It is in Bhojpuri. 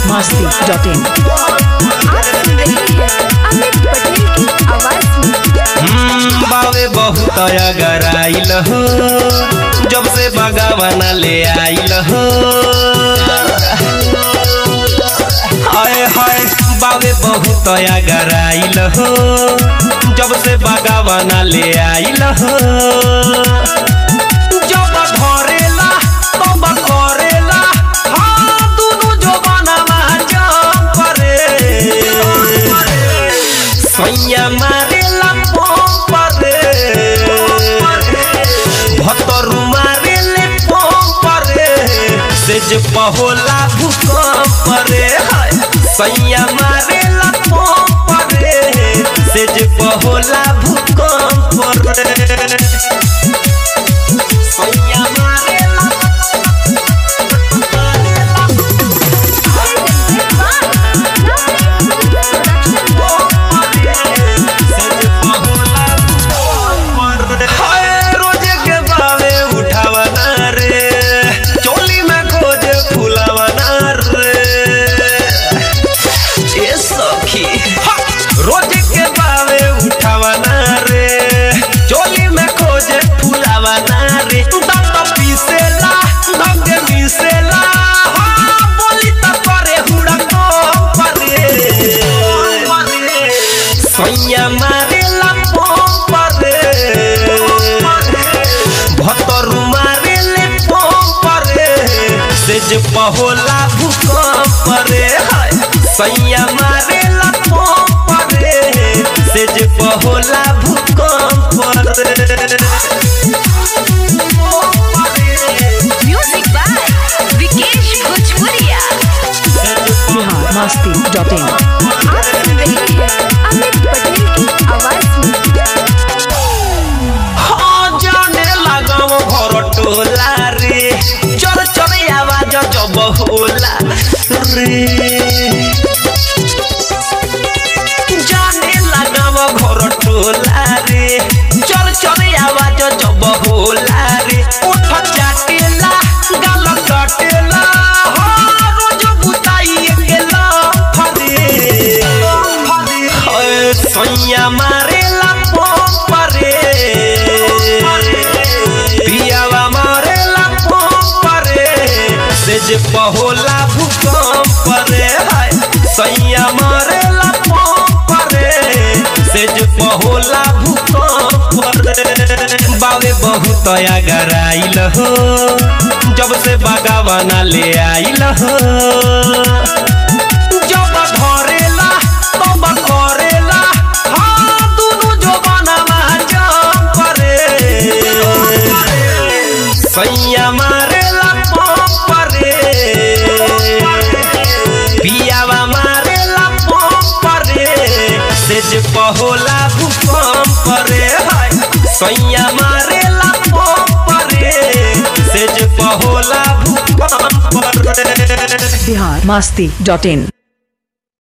मस्ती डॉट इन आप सुन रहे हैं अमित पटेल की आवाज में हम्म, बावे बहुत अगर आइल हो जब से बगावन ले आइल हो हाय हाय बावे बहुत अगर आइल हो जब से बगावन ले आइल हो जब धरेला तब करेला हाँ दुनु जवाना जम करे सैया मारेला पंप रे भतरु मारेले पंप रे से जे पहोला भूकंप रे हाय। सैया मारेला पंप रे से जे पहोला भूकंप रे सैया मारेला हाय, रोजे के बावे उठावना रे चोली में खोजे फुलावना रे ए सखी हा! रोजे के बावे उठावना रे चोली में खोजे फुलावना रे दंत पीसेला दंग मिसेला हाँ, बोली त करे हुड़को परे सैया मारेला पंप रे भतरु मारेले पंप रे से जे पहोला भूकंप रे हाय। सैया मारेला पंप रे से जे पहोला भूकंप रे म्यूजिक बाय विकेश भोजपुरिया बिहार मस्ती डॉट इन आप सुन रहे हैं अमित पटेल की आवाज में हाँ, जाने लगाव घर टोला रे चल चल आवाज जब होला रे जाने लगाव घर टोला रे चल चल आवाज जब होला रे उठ चाटेला गाल कटेला हाँ, रोज बुताई गेला फरे हाय, सैया मारेला पंप रे पियावा मारेला पंप रे से जे पहोला भूकंप रे हाय सैया मारेला पंप रे से जे पहोला भूकंप रे बावे बहुत अगर आइल हो जब से बगावना ले आइल हो जब धरेला तब करेला हाँ दुनु जवाना जम करे सैया मारेला पंप रे पियावा मारेला पंप रे से जे पहोला भूकंप रे हाय सैया मारेला पंप रे से जे पहोला भूकंप रे बिहार मस्ती डॉट इन